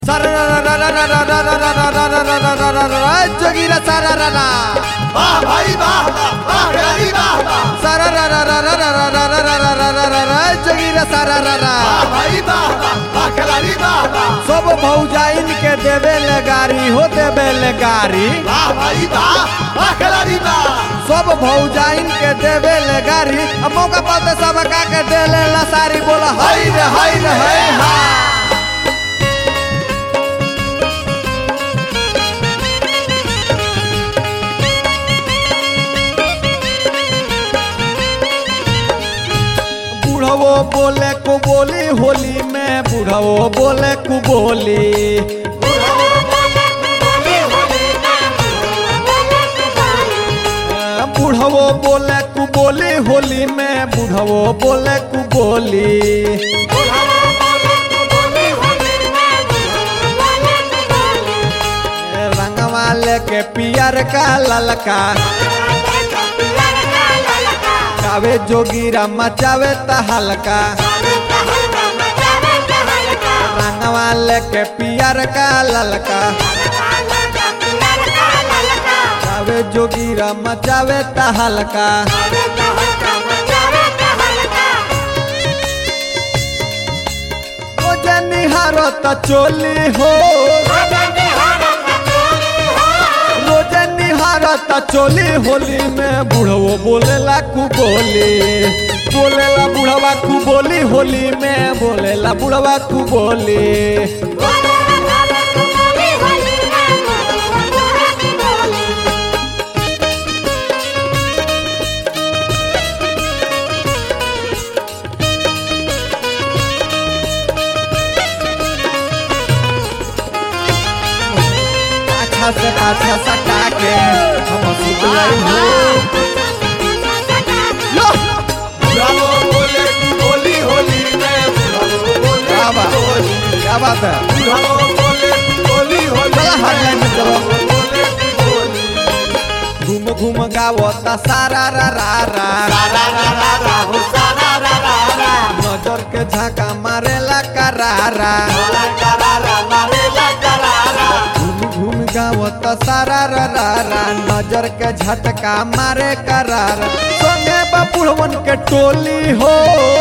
जोगीरा सारा राना वाह भाई वाह वाह वाह खिलाड़ी वाह वाह सारा जोगीरा सारा राना वाह भाई वाह वाह वाह खिलाड़ी वाह वाह सब भौजाइन के देवे ले गारी हो देवे ले गारी वाह भाई वाह वाह खिलाड़ी वाह सब भौजाइन के देवे ले गारी अब मौका पाते सब का के दे ले ला सारी बोला हाय रे हाय रे हाय हा बुढ़वो बोले को बोली होली में बुढ़वो बोले को बोली बुढ़वो बोले कु बोली होली में बुढ़वो बोले कु बोली रंगवा लेके पियर का ललका गावे जोगीरा मचावे त हल्का रंगवा लेके पियर का ललका गावे जोगीरा मचावे त हल्का ओ जनिहारो त चोली हो रोजे निहारत चोली होली में बुढ़वो बोलेला कु बोली बोलेला बुढ़वा कु बोली होली में बोलेला बुढ़वा कु बोली अच्छा से अच्छा सटा के हम सुत गई हो लो ब्रावो बोले तू बोली होली में ब्रावो बोले क्या बात तू बोली क्या बात है ब्रावो बोले तू बोली होली चला हटलाइन में चलो। बोले तू बोली घूम घूम गावता सारा रा रा रा सारा रा रा रा हो सारा रा रा रा नजर के झाका मारेला करारा मारे करारा मारे ला करारा घूम घूम गावत सारा रा रा रा नजर के झटका मारे करार संगे बबुढ़वन के टोली हो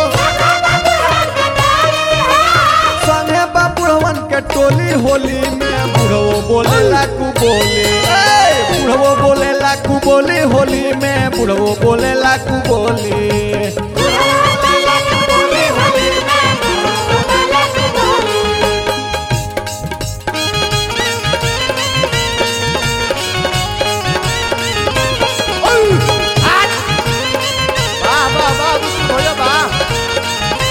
संगे बबुढ़वन के टोली होली में बुढ़वो बोलेला कु बोली ए, बुढ़वो बोलेला कु बोली होली में बुढ़वो बोलेला कु बोली वाह वाह वाह बिल्कुल भैया वाह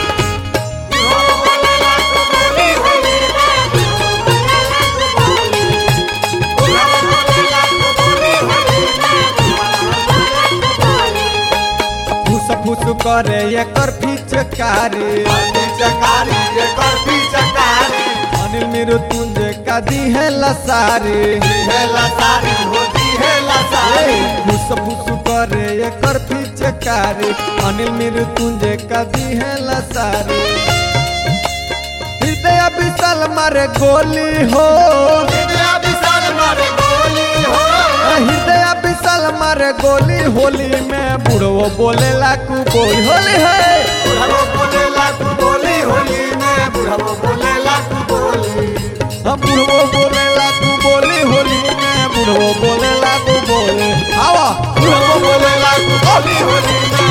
फुस फुस करे एकर फिचकारी चकारी ये करफी चकारी अनिल मृत्युंजय का दी है लसारी है लसारी होती है लसारी फुस फुस करे एकर फिचकारी अनिल मृत्युंजय का दी है लसारी हृदय विशाल मारे गोली हो इंदिरा विशाल मारे गोली हो हृदय विशाल मारे गोली होली में बुढ़वो बोलेला कु बोली होली है बुढ़ाओ बोले लाखू बोली होली में बुढ़ाओ बोले लाखू बोली हम बुढ़वो बोलेला कु बोली होली में बुढ़वो बोलेला कु बोली आवा बुढ़ाओ बोले लाखू बोली होली में